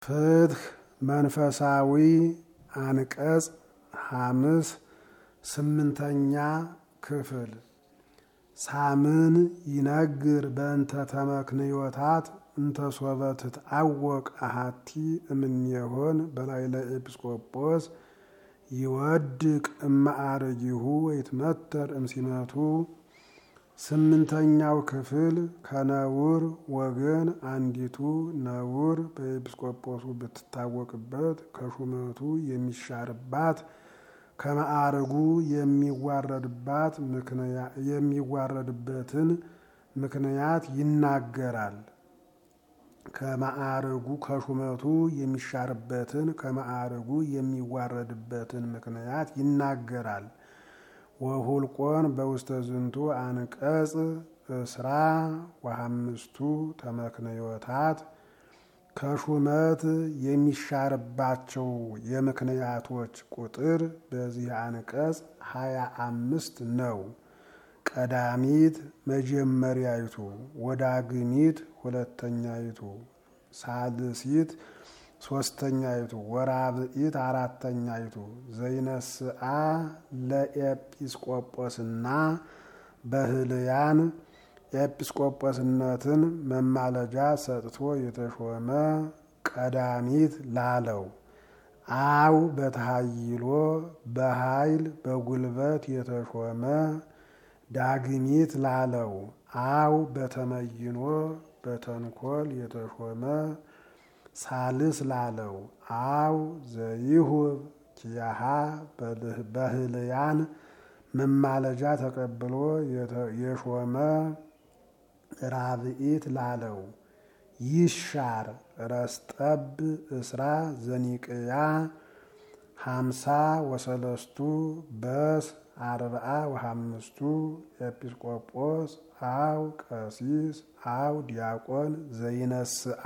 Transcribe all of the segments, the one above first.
ፍትህ መንፈሳዊ አንቀጽ ሐምስ ስምንተኛ ክፍል ሳምን ይነግር በእንተ ተመክንዮታት እንተ ሶበ ትትአወቅ አሃቲ እምኔሆን በላዕለ ኤጲስቆጶስ ይወድቅ እማዕርጊሁ ወይትመተር እምሲመቱ። ስምንተኛው ክፍል ከነውር ወገን አንዲቱ ነውር በኤጲስቆጶሱ ብትታወቅበት ከሹመቱ የሚሻርባት ከማዕርጉ የሚዋረድባት የሚዋረድበትን ምክንያት ይናገራል። ከማዕርጉ ከሹመቱ የሚሻርበትን ከማዕርጉ የሚዋረድበትን ምክንያት ይናገራል። ወሁልቆን በውስተ ዝንቱ አንቀጽ እስራ ወሐምስቱ ተመክንዮታት ከሹመት የሚሻርባቸው የምክንያቶች ቁጥር በዚህ አንቀጽ ሀያ አምስት ነው። ቀዳሚት መጀመሪያይቱ፣ ወዳግሚት ሁለተኛይቱ፣ ሳልሲት ሶስተኛይቱ፣ ወራብኢት አራተኛይቱ ዘይነስአ ለኤጲስቆጶስና በህልያን ኤጲስቆጶስነትን መማለጃ ሰጥቶ የተሾመ ቀዳሚት ላለው አው በተሃይሎ በኃይል በጉልበት የተሾመ ዳግሚት ላለው አው በተመይኖ በተንኮል የተሾመ ሳልስ ላለው አው ዘይሁብ ኪያሃ በህልያን መማለጃ ተቀብሎ የሾመ ራብኢት ላለው ይሻር ረስጠብ እስራ ዘኒቅያ ሀምሳ ወሰለስቱ በስ አርብዓ ወሐምስቱ ኤጲስቆጶስ አው ቀሲስ አው ዲያቆን ዘይነስአ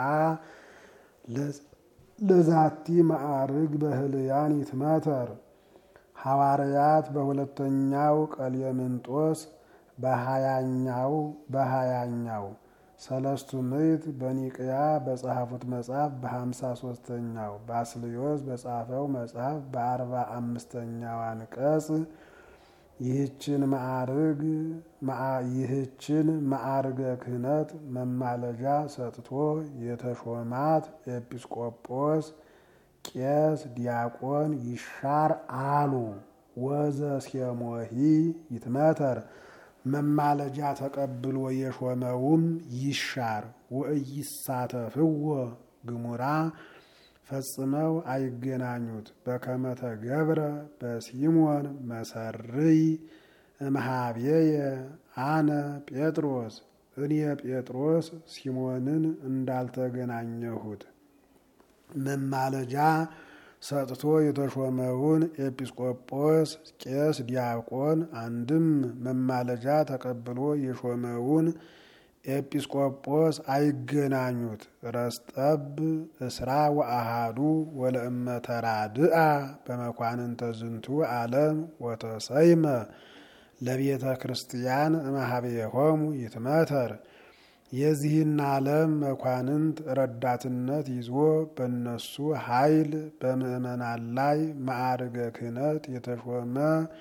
ለዛቲ ማዕርግ በህልያን ይትመተር ሐዋርያት በሁለተኛው ቀሌምንጦስ በሀያኛው በሀያኛው ሰለስቱ ምዕት በኒቅያ በጸሐፉት መጽሐፍ በሀምሳ ሶስተኛው ባስልዮስ በጻፈው መጽሐፍ በአርባ አምስተኛው አንቀጽ ይህችን ማዕርግ ይህችን ማዕርገ ክህነት መማለጃ ሰጥቶ የተሾማት ኤጲስቆጶስ ቄስ ዲያቆን ይሻር አሉ። ወዘ ሴሞሂ ይትመተር መማለጃ ተቀብሎ የሾመውም ይሻር። ወእይሳተፍዎ ግሙራ ፈጽመው አይገናኙት። በከመተ ገብረ በሲሞን መሰርይ እምሃቤየ አነ ጴጥሮስ እኔ ጴጥሮስ ሲሞንን እንዳልተገናኘሁት መማለጃ ሰጥቶ የተሾመውን ኤጲስቆጶስ ቄስ ዲያቆን አንድም መማለጃ ተቀብሎ የሾመውን ኤጲስቆጶስ አይገናኙት። ረስጠብ እስራ ወአሃዱ ወለእመተራድአ በመኳንንተ ዝንቱ ዓለም ወተሰይመ ለቤተ ክርስቲያን እምኀቤሆሙ ይትመተር የዚህን ዓለም መኳንንት ረዳትነት ይዞ በነሱ ኃይል በምእመናን ላይ ማዕርገ ክህነት የተሾመ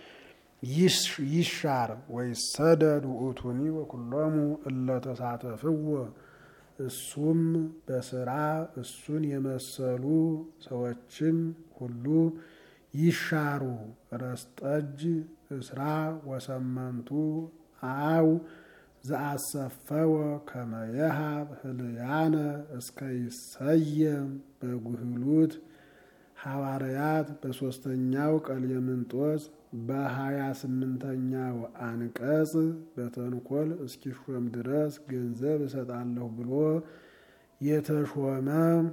ይሻር ወይሰደድ ውእቱኒ ወኩሎሙ እለተሳተፍዎ እሱም በስራ እሱን የመሰሉ ሰዎችም ሁሉ ይሻሩ። ረስጠጅ እስራ ወሰመንቱ አው ዘአሰፈወ ከመየሃብ ህልያነ እስከ ይሰየም በጉህሉት ሐዋርያት በሦስተኛው ቀሌምንጦስ በሀያ ስምንተኛው አንቀጽ በተንኮል እስኪሾም ድረስ ገንዘብ እሰጣለሁ ብሎ የተሾመ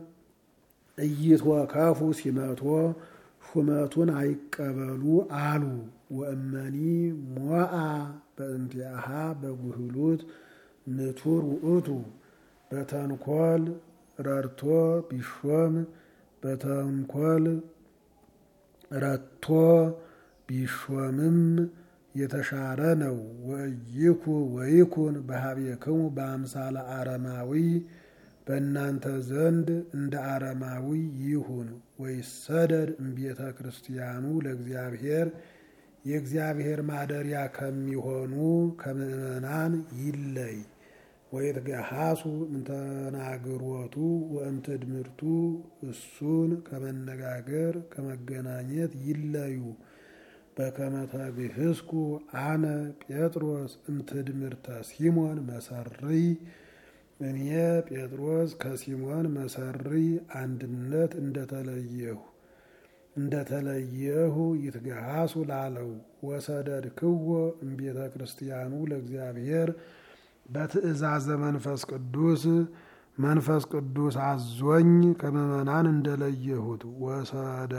እይትወከፉ ሲመቶ ሹመቱን አይቀበሉ አሉ። ወእመኒ ሞአ በእንቲአሃ በጉህሉት ንቱር ውእቱ በተንኮል ረድቶ ቢሾም በተንኮል ረድቶ ቢሾምም የተሻረ ነው። ወይኩ ወይኩን በሀቤክሙ በአምሳለ አረማዊ በእናንተ ዘንድ እንደ አረማዊ ይሁን። ወይሰደድ እምቤተ ክርስቲያኑ ለእግዚአብሔር የእግዚአብሔር ማደሪያ ከሚሆኑ ከምእመናን ይለይ። ወይትገሃሱ እንተናግሮቱ ወእምትድምርቱ እሱን ከመነጋገር ከመገናኘት ይለዩ። በከመ ተግህስኩ አነ ጴጥሮስ እምትድምርተ ሲሞን መሰርይ እኔ ጴጥሮስ ከሲሞን መሰርይ አንድነት እንደተለየሁ እንደተለየሁ ይትገሃሱ ላለው ወሰደድ ክዎ እምቤተ ክርስቲያኑ ለእግዚአብሔር በትእዛዘ መንፈስ ቅዱስ መንፈስ ቅዱስ አዞኝ ከምእመናን እንደለየሁት ወሰደ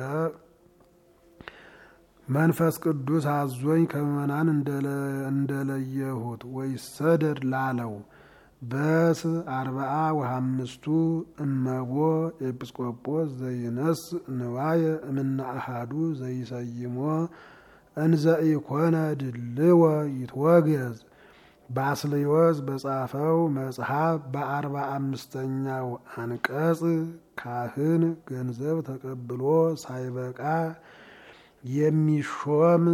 መንፈስ ቅዱስ አዞኝ ከምእመናን እንደለየሁት ወይሰደድ ላለው በስ አርባአ ወሃምስቱ እመቦ ኤጲስቆጶስ ዘይነስ ንዋየ እምነ አሃዱ ዘይሰይሞ እንዘ ኢኮነ ድልወ ይትወገዝ ባስልዮስ በጻፈው መጽሐፍ በአርባ አምስተኛው አንቀጽ ካህን ገንዘብ ተቀብሎ ሳይበቃ የሚሾም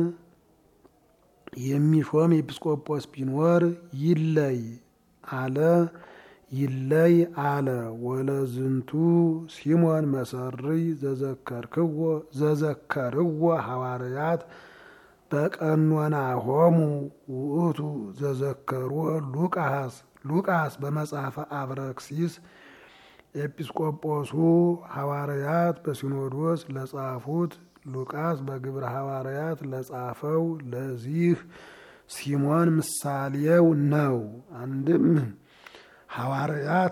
የሚሾም ኤጲስቆጶስ ቢኖር ይለይ አለ ይለይ አለ። ወለዝንቱ ሲሞን መሰርይ ዘዘከርክዎ ዘዘከርዎ ሐዋርያት በቀኖና ሆሙ ውእቱ ዘዘከሮ ሉቃስ ሉቃስ በመጽሐፈ አብረክሲስ ኤጲስቆጶሱ ሐዋርያት በሲኖዶስ ለጻፉት ሉቃስ በግብረ ሐዋርያት ለጻፈው ለዚህ ሲሞን ምሳሌው ነው። አንድም ሐዋርያት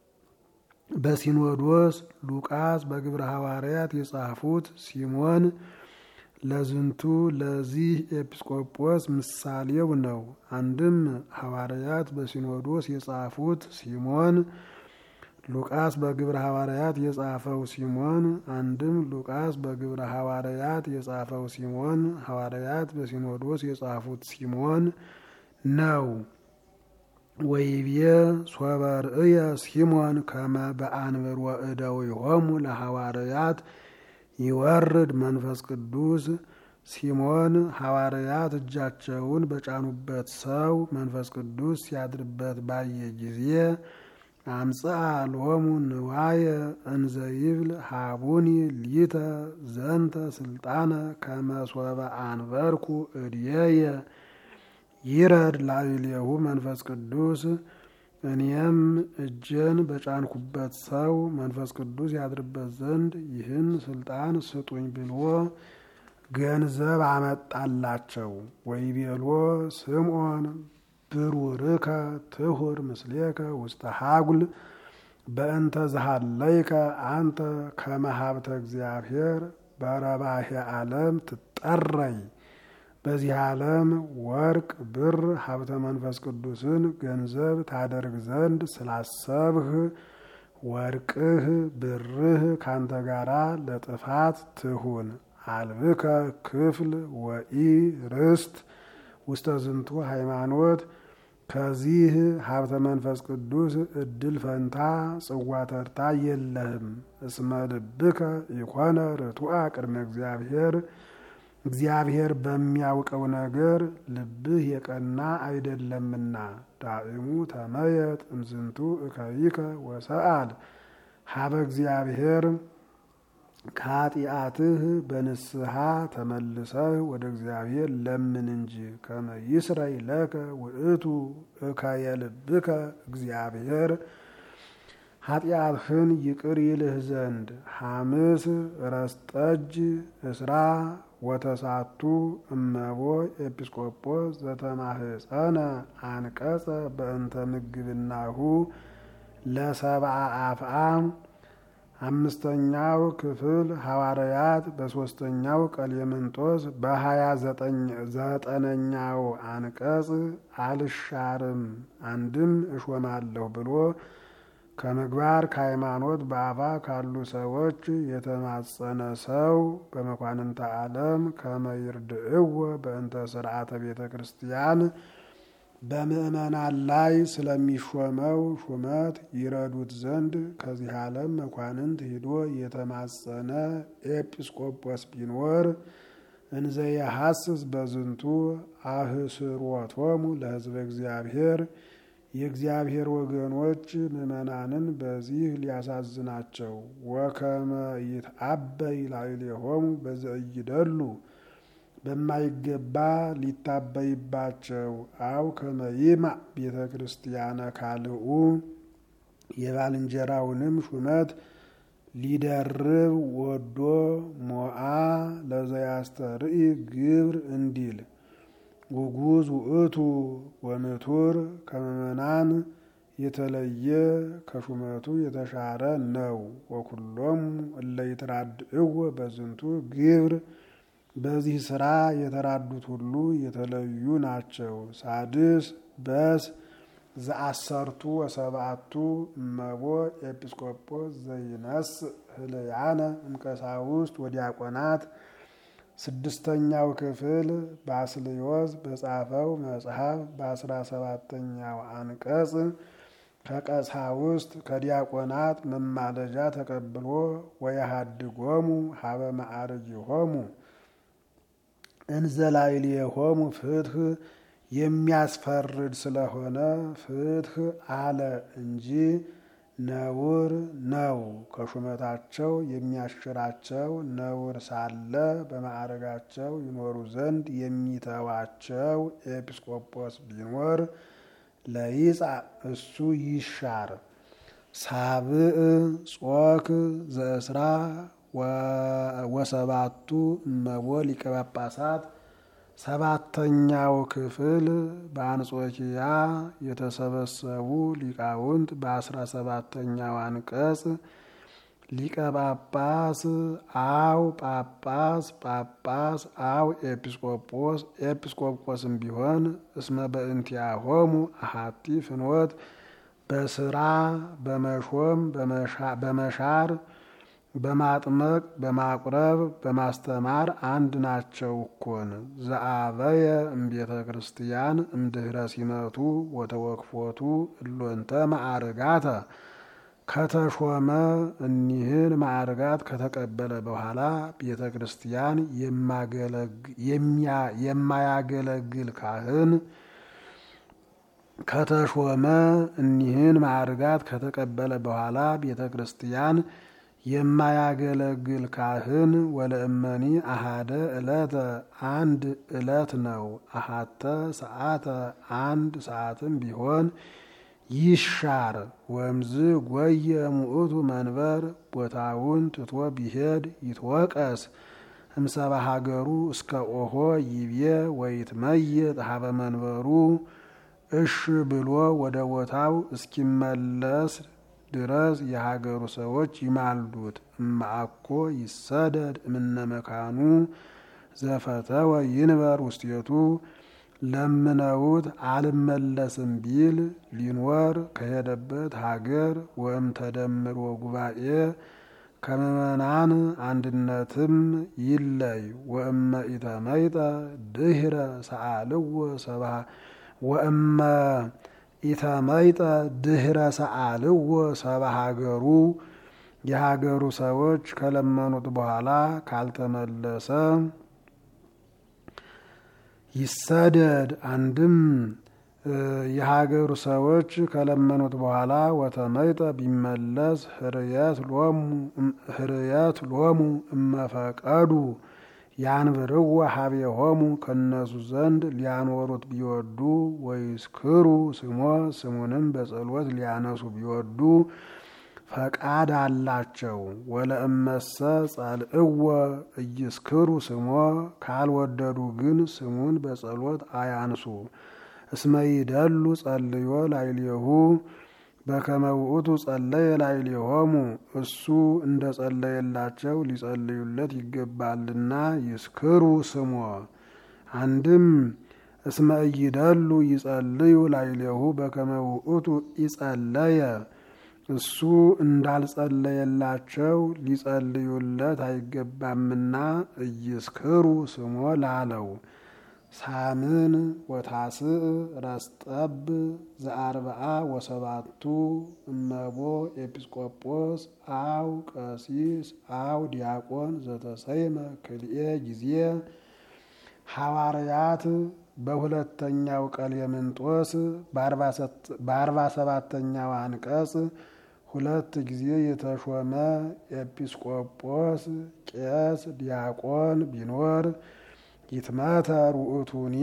በሲኖዶስ ሉቃስ በግብረ ሐዋርያት የጻፉት ሲሞን ለዝንቱ ለዚህ ኤጲስቆጶስ ምሳሌው ነው። አንድም ሐዋርያት በሲኖዶስ የጻፉት ሲሞን ሉቃስ በግብረ ሐዋርያት የጻፈው ሲሞን አንድም ሉቃስ በግብረ ሐዋርያት የጻፈው ሲሞን ሐዋርያት በሲኖዶስ የጻፉት ሲሞን ነው። ወይቤ ሶበ ርእየ ሲሞን ከመ በአንብር ወእደው ይሆሙ ለሐዋርያት ይወርድ መንፈስ ቅዱስ ሲሞን ሐዋርያት እጃቸውን በጫኑበት ሰው መንፈስ ቅዱስ ሲያድርበት ባየ ጊዜ አምጽአ ሎሙ ንዋየ እንዘ ይብል ሃቡኒ ሊተ ዘንተ ስልጣነ ከመ ሶበ አንበርኩ እድየየ ይረድ ላዕሌሁ መንፈስ ቅዱስ እኔም እጄን በጫንኩበት ሰው መንፈስ ቅዱስ ያድርበት ዘንድ ይህን ስልጣን ስጡኝ ብሎ ገንዘብ አመጣላቸው። ወይቤሎ ስምዖን ብሩርከ ትሁር ምስሌከ ውስተ ሀጉል በእንተ ዝሃለይከ አንተ ከመሀብተ እግዚአብሔር በረባሄ ዓለም ትጠረይ። በዚህ ዓለም ወርቅ፣ ብር፣ ሀብተ መንፈስ ቅዱስን ገንዘብ ታደርግ ዘንድ ስላሰብህ ወርቅህ ብርህ ካንተ ጋራ ለጥፋት ትሁን። አልብከ ክፍል ወኢ ርስት ውስተ ዝንቱ ሃይማኖት ከዚህ ሀብተ መንፈስ ቅዱስ እድል ፈንታ ጽዋ ተርታ የለህም። እስመ ልብከ ኢኮነ ርቱዐ ቅድመ እግዚአብሔር እግዚአብሔር በሚያውቀው ነገር ልብህ የቀና አይደለምና። ዳእሙ ተመየጥ እምዝንቱ እከይከ ወሰአል ሀበ እግዚአብሔር ከኃጢአትህ በንስሐ ተመልሰህ ወደ እግዚአብሔር ለምን እንጂ ከመ ይስረይ ለከ ውእቱ እከየ ልብከ እግዚአብሔር ኃጢአትህን ይቅር ይልህ ዘንድ ሐምስ ረስጠጅ እስራ ወተሳቱ እመቦ ኤጲስቆጶስ ዘተማህፀነ አንቀጸ በእንተ ምግብናሁ ለሰብአ አፍአ አምስተኛው ክፍል ሐዋርያት በሦስተኛው ቀሌምንጦስ በሀያ ዘጠነኛው አንቀጽ አልሻርም አንድም እሾማለሁ ብሎ ከምግባር ከሃይማኖት በአፋ ካሉ ሰዎች የተማጸነ ሰው በመኳንንተ ዓለም ከመይርድእዎ በእንተ ስርዓተ ቤተ ክርስቲያን በምእመናን ላይ ስለሚሾመው ሹመት ይረዱት ዘንድ ከዚህ ዓለም መኳንንት ሂዶ የተማጸነ ኤጲስቆጶስ ቢኖር እንዘ የሐስስ በዝንቱ አህስሮቶሙ ለሕዝበ እግዚአብሔር የእግዚአብሔር ወገኖች ምእመናንን በዚህ ሊያሳዝናቸው ወከመ ይትአበይ ላዕሌሆሙ በዘእይደሉ በማይገባ ሊታበይባቸው አው ከመይማ ቤተ ክርስቲያነ ካልኡ የባልንጀራውንም ሹመት ሊደርብ ወዶ ሞአ ለዘያስተርኢ ግብር እንዲል ውጉዝ ውእቱ ወምቱር ከምእመናን የተለየ ከሹመቱ የተሻረ ነው። ወኩሎም እለ ይትራድእዎ በዝንቱ ግብር በዚህ ስራ የተራዱት ሁሉ የተለዩ ናቸው። ሳድስ በስ ዘአሰርቱ ወሰብአቱ እመቦ ኤጲስቆጶስ ዘይነስ ህልያነ እምቀሳውስት ወዲያቆናት ስድስተኛው ክፍል ባስልዮስ በጻፈው መጽሐፍ በአስራ ሰባተኛው አንቀጽ ከቀሳውስት ከዲያቆናት መማለጃ ተቀብሎ ወየሃድጎሙ ሀበ ማዕርጊሆሙ እንዘላይሌሆሙ ፍትህ የሚያስፈርድ ስለሆነ ፍትህ አለ እንጂ ነውር ነው። ከሹመታቸው የሚያሽራቸው ነውር ሳለ በማዕረጋቸው ይኖሩ ዘንድ የሚተዋቸው ኤጲስቆጶስ ቢኖር ለይጻ እሱ ይሻር። ሳብዕ ጾክ ዘእስራ ወሰባቱ እመቦ ሊቀ ጳጳሳት ሰባተኛው ክፍል በአንጾኪያ የተሰበሰቡ ሊቃውንት በአስራ ሰባተኛው አንቀጽ ሊቀ ጳጳስ አው ጳጳስ ጳጳስ አው ኤጲስቆጶስ ኤጲስቆጶስም ቢሆን እስመ በእንቲአሆሙ አሃቲ ፍኖት በስራ በመሾም በመሻር በማጥመቅ በማቁረብ በማስተማር አንድ ናቸው እኮን። ዘአበየ እምቤተ ክርስቲያን እምድህረ ሲመቱ ወተወክፎቱ እሎንተ ማዕርጋተ ከተሾመ እኒህን ማዕርጋት ከተቀበለ በኋላ ቤተ ክርስቲያን የማያገለግል ካህን ከተሾመ እኒህን ማዕርጋት ከተቀበለ በኋላ ቤተ ክርስቲያን የማያገለግል ካህን ወለእመኒ አሃደ ዕለተ አንድ ዕለት ነው። አሃተ ሰዓተ አንድ ሰዓትም ቢሆን ይሻር። ወምዝ ጎየ ሙእቱ መንበር ቦታውን ትቶ ቢሄድ ይትወቀስ እምሰባ ሀገሩ እስከ ኦሆ ይቤ ወይትመየጥ ሀበ መንበሩ እሽ ብሎ ወደ ቦታው እስኪመለስ ድረስ የሀገሩ ሰዎች ይማልዱት። እማአኮ ይሰደድ እምነ መካኑ ዘፈተወ ይንበር ውስቴቱ ለምነውት አልመለስም ቢል ሊኖር ከሄደበት ሀገር ወእም ተደምሮ ጉባኤ ከምእመናን አንድነትም ይለይ። ወእመ ኢተመይጠ ድህረ ሰአልዎ ሰባ ወእመ ኢተመይጠ ድህረ ሰአልዎ ሰባ ሀገሩ የሀገሩ ሰዎች ከለመኑት በኋላ ካልተመለሰ ይሰደድ። አንድም የሀገሩ ሰዎች ከለመኑት በኋላ ወተመይጠ ቢመለስ ህርየት ሎሙ እመፈቀዱ ያንብርዎ ሀቤሆሙ ከነሱ ዘንድ ሊያኖሩት ቢወዱ ወይስክሩ ስሞ ስሙንም በጸሎት ሊያነሱ ቢወዱ ፈቃድ አላቸው። ወለእመሰ ጸልእወ እይስክሩ ስሞ ካልወደዱ ግን ስሙን በጸሎት አያንሱ። እስመ ይደሉ ጸልዮ ላይሌሁ በከመ ውእቱ ጸለየ ላይሌሆሙ እሱ እንደ ጸለየላቸው ሊጸልዩለት ይገባልና ይስክሩ ስሞ። አንድም እስመ እይደሉ ይጸልዩ ላይሌሁ በከመ ውእቱ ይጸለየ እሱ እንዳልጸለየላቸው ሊጸልዩለት አይገባምና እይስክሩ ስሞ ላለው ሳምን ወታስእ ረስጠብ ዘአርብዓ ወሰባቱ እመቦ ኤጲስቆጶስ አው ቀሲስ አው ዲያቆን ዘተሰይመ ክልኤ ጊዜ ሐዋርያት በሁለተኛው ቀሌምንጦስ በአርባ ሰባተኛው አንቀጽ ሁለት ጊዜ የተሾመ ኤጲስቆጶስ ቄስ ዲያቆን ቢኖር ይትመተር ውእቱኒ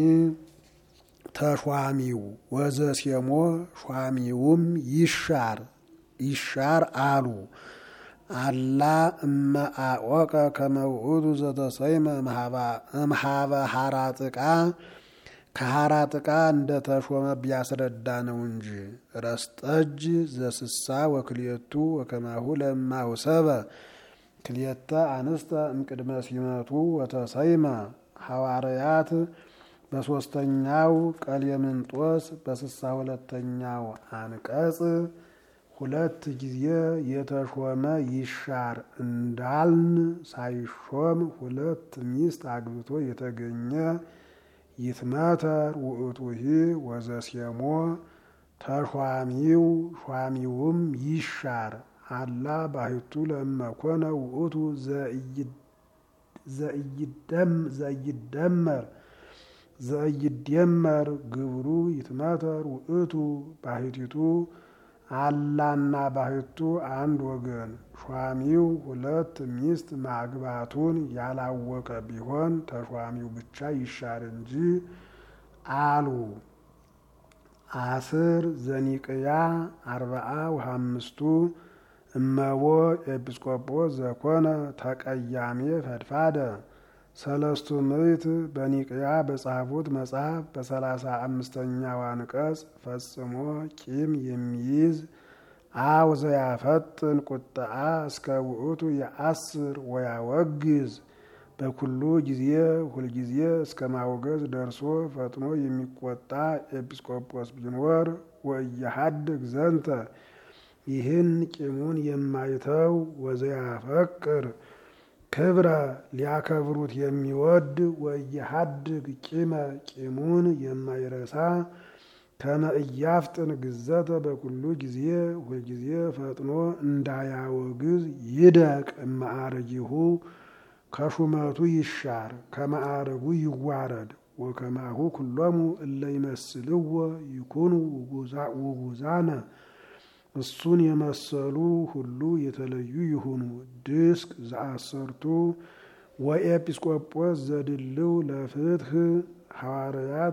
ተሿሚው ወዘሴሞ ሿሚውም ይሻር ይሻር አሉ። አላ እመ አወቀ ከመ ውእቱ ዘተሰይመ እምሃበ ሐራጥቃ ከሐራጥቃ እንደ ተሾመ ቢያስረዳ ነው እንጂ ረስጠጅ ዘስሳ ወክልኤቱ ወከማሁ ለማውሰበ ክልኤተ አንስተ እምቅድመ ሲመቱ ወተሰይመ ሐዋርያት በሦስተኛው ቀሌምንጦስ በስሳ ሁለተኛው አንቀጽ ሁለት ጊዜ የተሾመ ይሻር እንዳልን ሳይሾም ሁለት ሚስት አግብቶ የተገኘ ይትመተር ውእቱሂ ወዘሴሞ ተሿሚው ሿሚውም ይሻር አላ ባሕቱ ለመኮነ ውእቱ ዘኢይደመር ዘኢይደመር ግብሩ ይትመተር ውእቱ ባሕቲቱ አላና ባሕቱ አንድ ወገን ሿሚው ሁለት ሚስት ማግባቱን ያላወቀ ቢሆን ተሿሚው ብቻ ይሻር እንጂ አሉ። አስር ዘኒቅያ አርባአ ወሃምስቱ እመቦ ኤጲስቆጶስ ዘኮነ ተቀያሜ ፈድፋደ ሰለስቱ ምዕት በኒቅያ በጻፉት መጽሐፍ በሰላሳ አምስተኛው አንቀጽ ፈጽሞ ቂም የሚይዝ አው ዘያፈጥን ቁጥአ እስከ ውእቱ የአስር ወያወግዝ በኩሉ ጊዜ ሁልጊዜ እስከ ማውገዝ ደርሶ ፈጥኖ የሚቆጣ ኤጲስቆጶስ ቢኖር ወእያሃድግ ዘንተ ይህን ቂሙን የማይተው ወዘያፈቅር ክብረ ሊያከብሩት የሚወድ ወየሀድግ ቂመ ቂሙን የማይረሳ ከመ እያፍጥን ግዘተ በኩሉ ጊዜ ሁልጊዜ ፈጥኖ እንዳያወግዝ ይደቅ እማዕረጊሁ ከሹመቱ ይሻር ከማዕረጉ ይዋረድ ወከማሁ ኩሎሙ እለ ይመስልዎ ይኩኑ ውጉዛነ እሱን የመሰሉ ሁሉ የተለዩ ይሁኑ። ድስቅ ዘአሰርቱ ወኤጲስቆጶስ ዘድልው ለፍትህ ሐዋርያት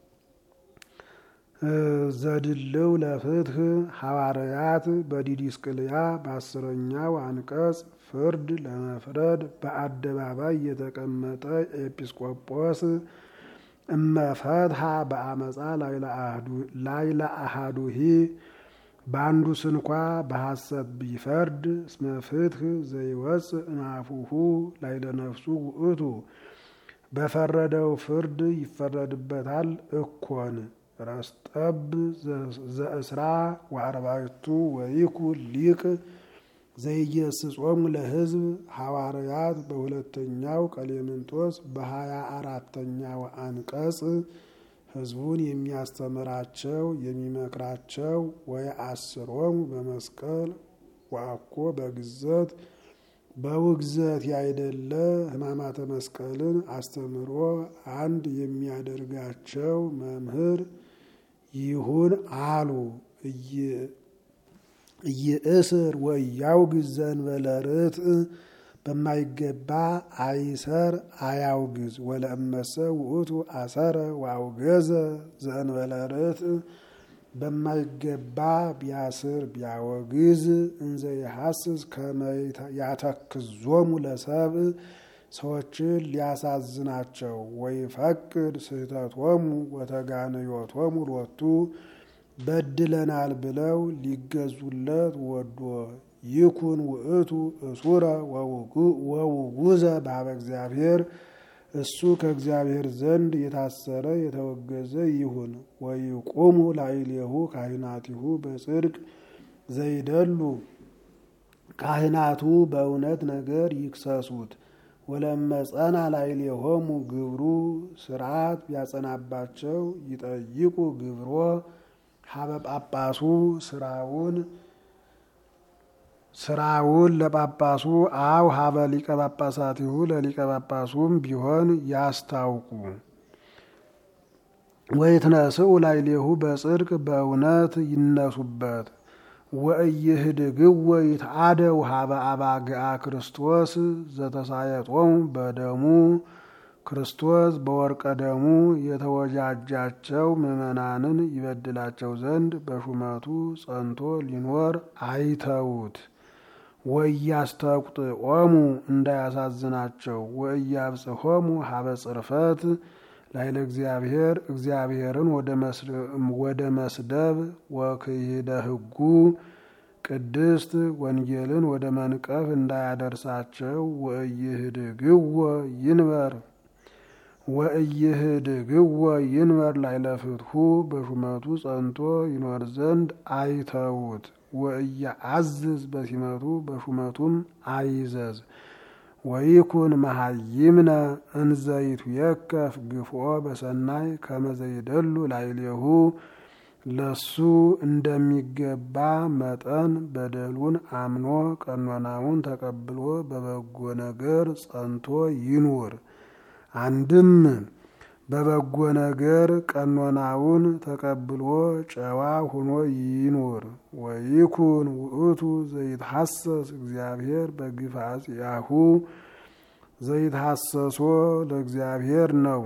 ዘድልው ለፍትህ ሐዋርያት በዲዲስቅልያ በአስረኛው አንቀጽ ፍርድ ለመፍረድ በአደባባይ የተቀመጠ ኤጲስቆጶስ እመፈትሃ በአመፃ ላይለ አሃዱሂ በአንዱ ስንኳ በሐሰት ቢፈርድ እስመ ፍትህ ዘይወፅእ እምአፉሁ ላይለ ነፍሱ ውእቱ በፈረደው ፍርድ ይፈረድበታል እኮን ረስጠብ ዘእስራ ወአርባዕቱ ወይኩ ሊቅ ዘይገስጾሙ ለሕዝብ ሐዋርያት በሁለተኛው ቀሌምንጦስ በሀያ አራተኛው አንቀጽ ሕዝቡን የሚያስተምራቸው የሚመክራቸው ወየአስሮሙ በመስቀል ወአኮ በግዘት በውግዘት ያይደለ ሕማማተ መስቀልን አስተምሮ አንድ የሚያደርጋቸው መምህር ይሁን አሉ። እይእስር ወእያውግዝ ዘእንበለ ርትዕ በማይገባ አይሰር አያውግዝ። ወለእመሰ ውእቱ አሰረ ወአውገዘ ዘእንበለ ርትዕ በማይገባ ቢያስር ቢያወግዝ እንዘ የሐስስ ከመ ያተክዞሙ ለሰብእ ሰዎችን ሊያሳዝናቸው ወይፈቅድ ስህተቶሙ ወተጋንዮቶሙ ሎቱ በድለናል ብለው ሊገዙለት ወዶ ይኩን ውእቱ እሱረ ወውጉዘ በኀበ እግዚአብሔር እሱ ከእግዚአብሔር ዘንድ የታሰረ የተወገዘ ይሁን። ወይቁሙ ላዕሌሁ ካህናቲሁ በጽድቅ ዘይደሉ ካህናቱ በእውነት ነገር ይክሰሱት። ወለመጸና ላዕሌሆሙ ግብሩ ስርዓት ቢያጸናባቸው ይጠይቁ ግብሮ ሀበ ጳጳሱ ስራውን ስራውን ለጳጳሱ አው ሀበ ሊቀ ጳጳሳቲሁ ለሊቀ ጳጳሱም ቢሆን ያስታውቁ። ወይትነስኡ ላዕሌሁ በጽድቅ በእውነት ይነሱበት። ወእይህድግዎ ይትአደው ሀበ አባግዓ ክርስቶስ ዘተሳየጦሙ በደሙ ክርስቶስ በወርቀ ደሙ የተወጃጃቸው ምዕመናንን ይበድላቸው ዘንድ በሹመቱ ጸንቶ ሊኖር አይተውት። ወእያስተቁጥዖሙ እንዳያሳዝናቸው ወእያብጽሖሙ ሀበ ጽርፈት ላይለ እግዚአብሔር እግዚአብሔርን ወደ መስደብ ወክይደ ሕጉ ቅድስት ወንጌልን ወደ መንቀፍ እንዳያደርሳቸው ወእይህድግዎ ይንበር ወእይህድግዎ ይንበር ላይለ ፍትሑ በሹመቱ ጸንቶ ይኖር ዘንድ አይተውት። ወእያአዝዝ በሲመቱ በሹመቱም አይዘዝ። ወይኩን መሀይምነ እንዘይቱ የከፍ ግፍኦ በሰናይ ከመዘይደሉ ላዕሌሁ ለሱ እንደሚገባ መጠን በደሉን አምኖ ቀኖናውን ተቀብሎ በበጎ ነገር ጸንቶ ይኑር። አንድም በበጎ ነገር ቀኖናውን ተቀብሎ ጨዋ ሆኖ ይኑር። ወይኩን ውእቱ ዘይትሐሰስ እግዚአብሔር በግፍ አጽያሁ ዘይትሐሰሶ ለእግዚአብሔር ነው።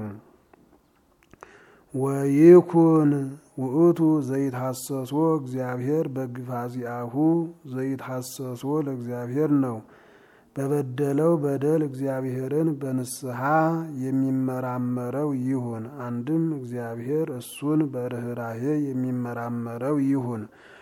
ወይኩን ውእቱ ዘይትሐሰሶ እግዚአብሔር በግፍ አጽያሁ ዘይትሐሰሶ ለእግዚአብሔር ነው። በበደለው በደል እግዚአብሔርን በንስሐ የሚመራመረው ይሁን። አንድም እግዚአብሔር እሱን በርኅራሄ የሚመራመረው ይሁን።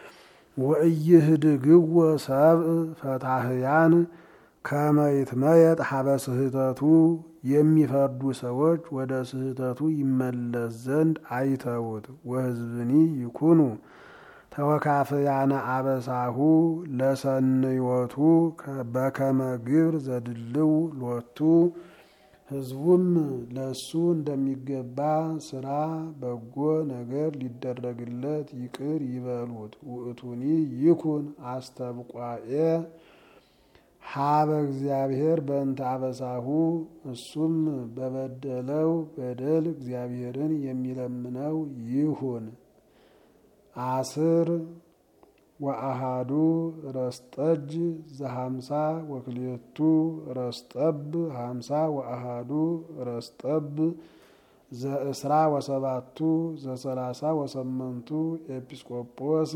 ወእይህድግዎ ሰብእ ፈታህያን ከመ ይትመየጥ ሀበ ስህተቱ የሚፈርዱ ሰዎች ወደ ስህተቱ ይመለስ ዘንድ አይተውት። ወሕዝብኒ ይኩኑ ተወካፍያነ አበሳሁ ለሰንዮቱ በከመ ግብር ዘድልው ሎቱ ሕዝቡም ለሱ እንደሚገባ ስራ በጎ ነገር ሊደረግለት ይቅር ይበሉት። ውእቱኒ ይኩን አስተብቋኤ ሀበ እግዚአብሔር በእንተ አበሳሁ እሱም በበደለው በደል እግዚአብሔርን የሚለምነው ይሁን። አስር ወአሃዱ ረስጠጅ ዘሀምሳ ወክልኤቱ ረስጠብ ሀምሳ ወአሃዱ ረስጠብ ዘእስራ ወሰባቱ ዘሰላሳ ወሰመንቱ ኤጲስቆጶስ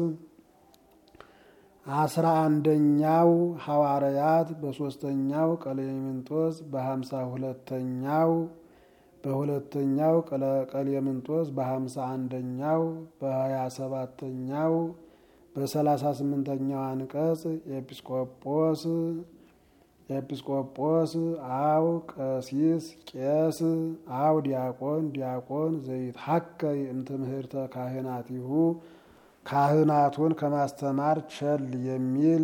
አስራ አንደኛው ሐዋርያት በሶስተኛው ቀሌምንጦስ በሀምሳ ሁለተኛው በሁለተኛው ቀሌምንጦስ በሀምሳ አንደኛው በሀያ ሰባተኛው በሰላሳ ስምንተኛው አንቀጽ ኤጲስቆጶስ ኤጲስቆጶስ አው ቀሲስ ቄስ አው ዲያቆን ዲያቆን ዘይትሐከይ እምትምህርተ ካህናቲሁ ካህናቱን ከማስተማር ቸል የሚል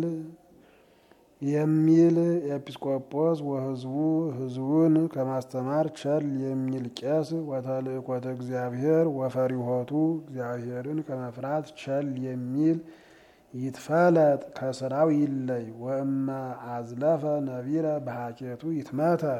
የሚል ኤጲስቆጶስ ወህዝቡ ህዝቡን ከማስተማር ቸል የሚል ቄስ ወተልእኮተ እግዚአብሔር ወፈሪሆቱ እግዚአብሔርን ከመፍራት ቸል የሚል ይትፈለጥ ከስራው ይለይ። ወእመ አዝለፈ ነቢረ በሀኬቱ ይትመተር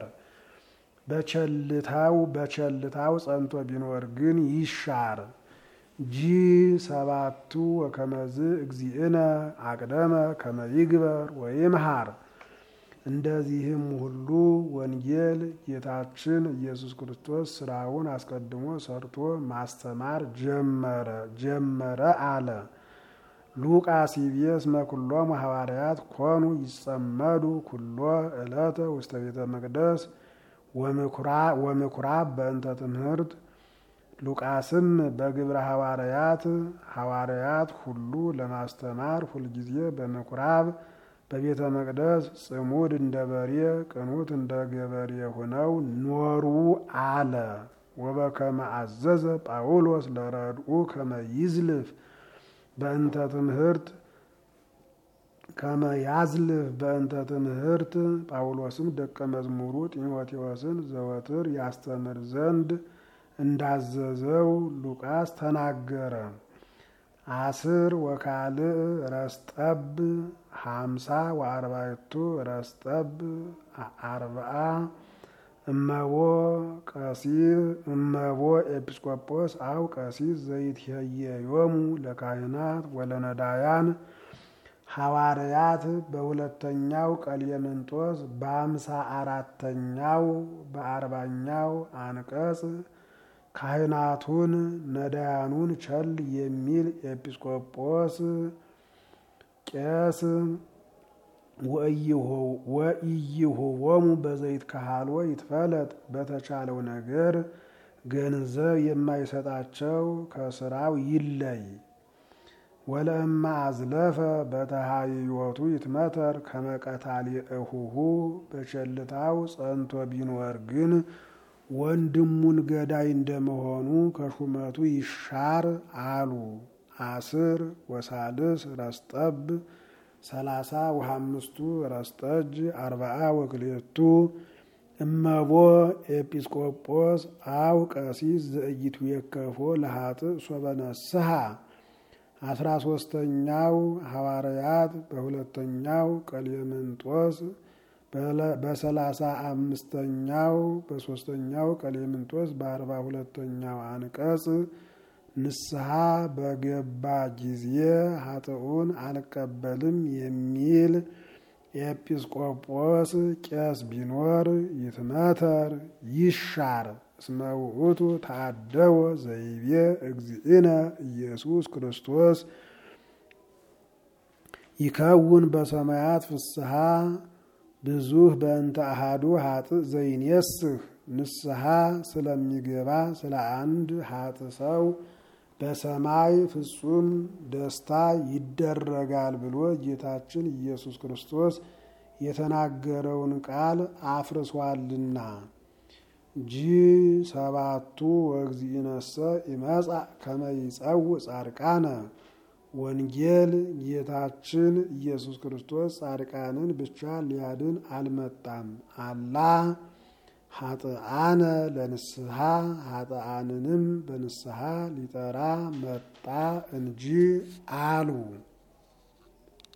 በቸልታው በቸልታው ጸንቶ ቢኖር ግን ይሻር። ጂ ሰባቱ ወከመዝ እግዚእነ አቅደመ ከመይግበር ወይምሃር። እንደዚህም ሁሉ ወንጌል ጌታችን ኢየሱስ ክርስቶስ ስራውን አስቀድሞ ሰርቶ ማስተማር ጀመረ ጀመረ አለ። ሉቃስ ይቤስ መኩሎሙ ሐዋርያት ኮኑ ይጸመዱ ኩሎ ዕለተ ውስተ ቤተ መቅደስ ወምኩራብ በእንተ ትምህርት ሉቃስም በግብረ ሐዋርያት ሐዋርያት ሁሉ ለማስተማር ሁልጊዜ በምኩራብ በቤተ መቅደስ ጽሙድ እንደ በሬ ቅኑት እንደ ገበሬ ሆነው ኖሩ አለ። ወበከመ አዘዘ ጳውሎስ ለረድኡ ከመ ይዝልፍ በእንተ ትምህርት ከመ ያዝልፍ በእንተ ትምህርት ጳውሎስም ደቀ መዝሙሩ ጢሞቴዎስን ዘወትር ያስተምር ዘንድ እንዳዘዘው ሉቃስ ተናገረ። አስር ወካልእ ረስጠብ ሀምሳ ወአርባዕቱ ረስጠብ አርብዓ እመቦ ቀሲስ እመቦ ኤጲስቆጶስ አው ቀሲስ ዘይትሄየዮሙ ለካህናት ወለነዳያን ሐዋርያት በሁለተኛው ቀሌምንጦስ በአምሳ አራተኛው በአርባኛው አንቀጽ ካህናቱን ነዳያኑን ቸል የሚል ኤጲስቆጶስ ቄስ ወኢይሁቦሙ በዘይት ካህሎ ይትፈለጥ በተቻለው ነገር ገንዘብ የማይሰጣቸው ከስራው ይለይ። ወለእማ አዝለፈ በተሃይዮቱ ይትመተር ከመቀታሊ እሁሁ በቸልታው ጸንቶ ቢኖር ግን ወንድሙን ገዳይ እንደመሆኑ ከሹመቱ ይሻር አሉ። አስር ወሳልስ ረስጠብ ሰላሳ ወሀምስቱ ረስጠጅ አርባዓ ወክልኤቱ እመቦ ኤጲስቆጶስ አው ቀሲስ ዘእይቱ የከፎ ለሀጥእ ሶበነስሐ አስራ ሶስተኛው ሐዋርያት በሁለተኛው ቀሌምንጦስ በሰላሳ አምስተኛው በሶስተኛው ቀሌምንጦስ በአርባ ሁለተኛው አንቀጽ ንስሐ በገባ ጊዜ ሀጥኡን አልቀበልም የሚል ኤጲስቆጶስ ቄስ ቢኖር ይትመተር ይሻር። እስመ ውእቱ ተአደወ ዘይቤ እግዚእነ ኢየሱስ ክርስቶስ ይከውን በሰማያት ፍስሐ ብዙህ በእንተ አሃዱ ሀጥእ ዘይኔስህ ንስሐ ስለሚገባ ስለ አንድ ሀጥእ ሰው በሰማይ ፍጹም ደስታ ይደረጋል ብሎ ጌታችን ኢየሱስ ክርስቶስ የተናገረውን ቃል አፍርሷልና። ጂ ሰባቱ ወእግዚእነሰ ይመጻእ ከመ ይጸውዕ ጻድቃነ ወንጌል ጌታችን ኢየሱስ ክርስቶስ ጻድቃንን ብቻ ሊያድን አልመጣም። አላ ሀጥአነ ለንስሐ ሀጥአንንም በንስሐ ሊጠራ መጣ እንጂ አሉ።